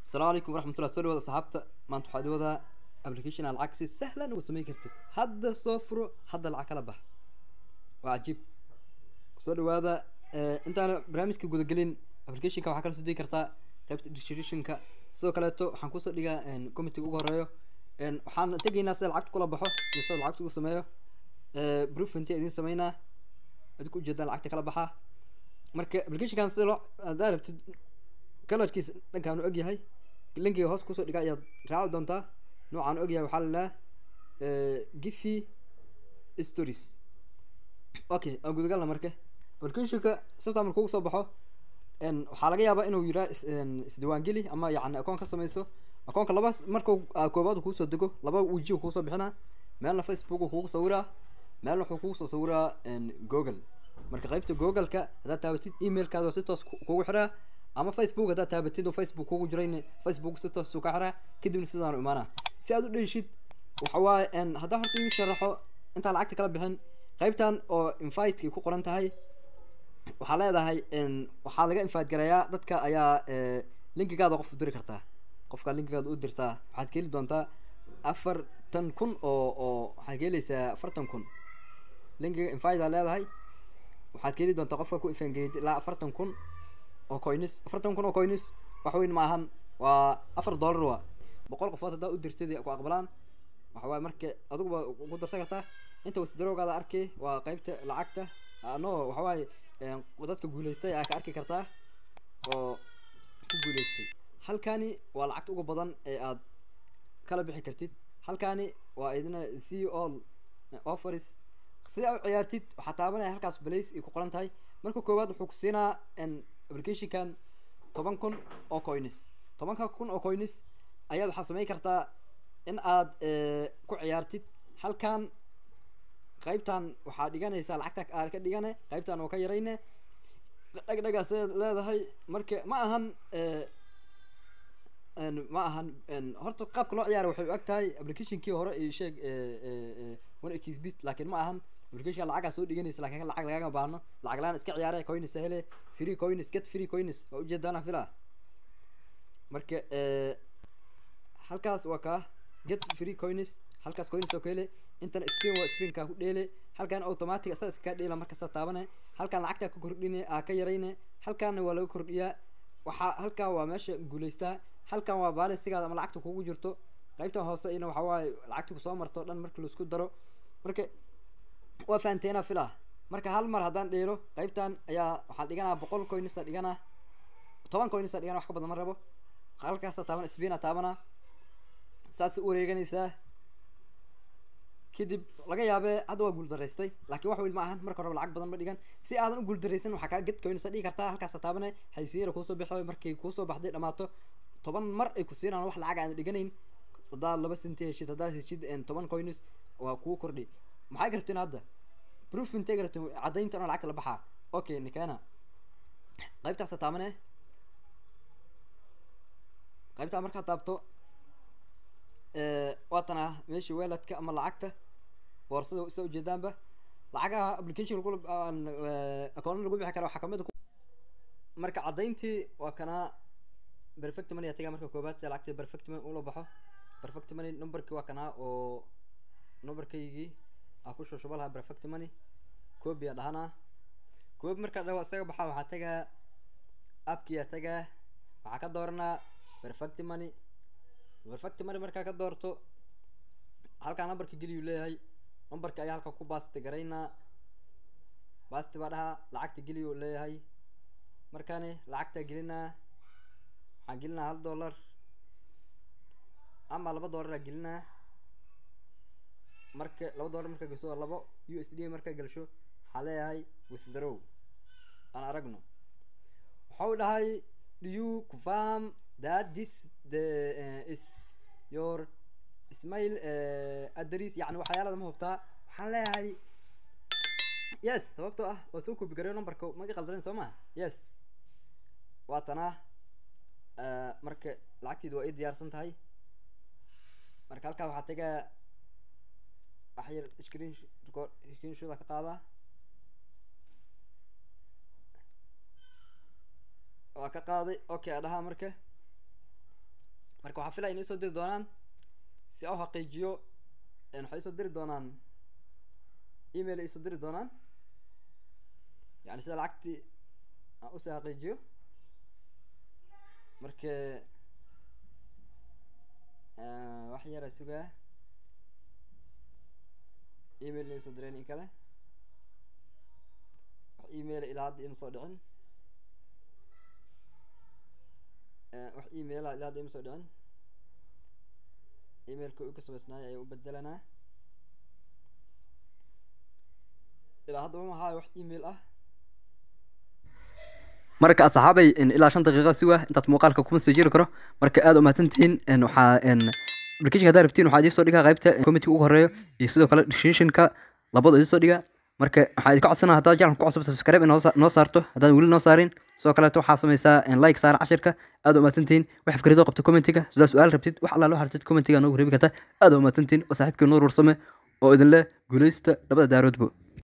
asalaamu calaykum waraxmatullah soo dhawaada asxaabta maanta waxaad wadaa application aan lacag si sahlan uga samayn kartid hadda soo furo hadda lacag kala bax waa cajiib soo dhawaada intaana barnaamijka gudagelin applicationka waxaa kala soo degi kartaa qaybta distributionka sidoo kaleeto waxaan kusoo dhigaa committeega ugu horeeyo waxaan tegaynaa sida lacagta kula baxo iyo sida lacagta ugu sameeyo proof intii idin sameynaa adinku ujeedaan lacagta kala baxaa marka applicationkan sida loo haddaa rabtid kalarkiisa dhankaan u ogyahay linkiga hoos kusoo dhiga ayaad raaci doontaa noocaan ogyahay waxaa lalahaa gifi stories okay aan gudagalna marka applicationka sabta marka ugu soo baxo waxaa laga yaabaa inuu yiraa isdiwaangeli ama yacni akoon ka sameyso akoonka laba marka koobaad kuusoo dego laba weji kuusoo bixinaa meelna facebook kugu sawiraa meelna wuxuu kugu soo sawiraa google marka qaybta google-ka haddaad taabatid emailkaada si toos kugu xiraa ama facebook haddaad taabatid oo facebook kugu jirayn facebook si toos ka xiraa kadibna sidaan u imaanaa si aad u dheshid waxa waaye haddaan horta idin sharaxo intaan lacagta kala bixin qaybtan oo inviteki ku qoran tahay waxaa leedahay waxaa laga invite gareeyaa dadka ayaa linkigaada qof u diri kartaa qofka linkigaada u dirtaa waxaad ka heli doontaa afartan kun oo oo waxaad ka helaysaa afartan kun linkiga invite leedahay waxaad ka heli doontaa qofka ku ifangeyid ilaa afartan kun oo coins afartan kun oo coins wax weyn ma ahan waa afar dollar waa boqol qofood haddaa u dirtid ku aqbalaan waxa waaye marka adiguba ku darsan kartaa inta wasdarowgaada arkay waa qeybta lacagta no waxa waaye dadka guuleystay aa ka arki kartaa oo ku guuleystay halkani waa lacagta uga badan ee aad kala bixi kartid halkani waa idina c all offers si aa u ciyaartid waxaa taabanaya halkaas blace ay ku qoran tahay marka koowaad wuxuu ku siinaa applicationkan toban kun oo coins tobanka kun oo coins ayaad waxaad samayn kartaa in aad ku ciyaartid halkan qaybtan waxaa dhiganaysaa lacagta aad ka dhigane qaybtan oo ka yarayne dhagdhagaas leedahay marka ma ahan ma ahan horta qaabka loo ciyaara waxay u ag tahay applicationkii hore iyo sheeg one xbist laakiin ma ahan applicationka lacagaa soo dhiganaysa lakin lacag lagaga baahno lacag laan iska ciyaare coins hele free coins get free coins waa ujeedaana fila marka halkaas waa kaa get free coins halkaas coins oo ka hele intana spin waa spinkaa ku dheele halkan automatic asaga iskaga dheela markasta taabane halkan lacagtaa ka kordhine aa ka yarayne halkaana waa laga kordhiyaa waxaa halkan waa meesha guuleystaa halkan waa baalisigaada ama lacagta kugu jirto qaybtan hoose ina waxa waaye lacagta kusoo marto o dhan marki laisku daro marka waa fahanteena fila marka hal mar haddaan dheelo qaybtan ayaa waxaan dhiganaa boqol coinsa dhiganaa toban coinsa dhigana wax ka badan ma rabo halkaasa taabana spina taabana saas u wareeganaysaa kadib laga yaabee hadda waa guuldaraystay laakiin wax weyn ma ahan marka horeba lacag badan ma dhigan si aadan u guuldaraysan waxaa kaa ged coinsa dhigi kartaa halkaasa taabane haysiira kuusoo bixo markay kuusoo baxday dhamaato toban mar ay ku siinaan wax lacag aan dhiganayn haddaad laba senti heshid haddaad heshid toban coins waa kuu kordhi maxay garabteen hadda proof intay garabteen caddaynta oo lacagta la baxaa okay nikana qaybtaasa taabane qaybtaa markaa taabto waatan ah meeshii weeladka ama lacagta boorsada isa ujeedaanba lacagaha application lagu akoona lagu bixi kara waxaa kamid marka caddayntii waa kanaa perfect money aa tagaa marka koobaad si lacagta perfect money ula baxo perfect money numberkii waa kanaa oo numberkaygii aa ku shushuba lahaa perfect money coobi aa dhahanaa coobi markaa dhawa isaga baxaa waxaa tagaa appkii aa tagaa waxaa ka dooranaa perfect money perfect money markaa ka doorto halkaa numberka geliyuu leeyahay numberka ayaa halkan ku baasti garaynaa baasti baa dhahaa lacagta geliyuu leeyahay markaani lacagtaa gelinaa waxaan gelinaa hal dollar ama laba dollaraa gelinaa marka laba dollar markaa gasho labo u s d markaa gelsho waxaa leeyahay withdraw aan aragno waxau dhahay do you confirm that this the uh, is your ismail uh, address yani waxyaalada ma hubtaa waxaan leeyahay yes sababtoo ah waa soo koobi gareyo numberka maga qaldanayn soo maa yes waa tanaa marka lacagteedu waa ii diyaarsan tahay marka halkaa waxaa tagaa wax yar screen record screen shoda ka qaadaa waa ka qaaday okay a dhahaa marka marka waxaa filaya inay soo diri doonaan si aan u xaqiijiyo een, waxay soo diri doonaan email ay soo diri doonaan yani sida lacagtii aan usii xaqiijiyo marka eh, wax yara sugaa email ay soo direen in kale wax email ilaa hadda ima soo dhicin Eh, wax email ah ilaa hadda ima soo dhicin emailka uu ka samaysnaay ayaa u bedelanaa ilaa hadda ma hayo wax email ah marka asxaabay in ilaa shan daqiiqa suga intaad muuqaalka kuma soo jiri karo marka aad umahadsantihiin in waxaa in application haddaad rabtiin waxaa idiin soo dhigaa qaybta committee ugu horeeyo iyo sidoo kale descriptionka labada idiin soo dhigaa marka waxaa idinka codsanaa haddaad channelka ku cusubta subscribe inoo sa- noo saarto haddaan weli noo saarin sidoo kaleeto waxaa samaysaa in like saara cashirka aad umahadsantihiin wax fikrado qabta commentiga sidaa su-aal rabtid wax allaala wax rabtid commentiga noogu reebi karta aad umahadsantihiin waa saaxiibkii nuur warsame oo idin leh guuleysta labada daaroodbo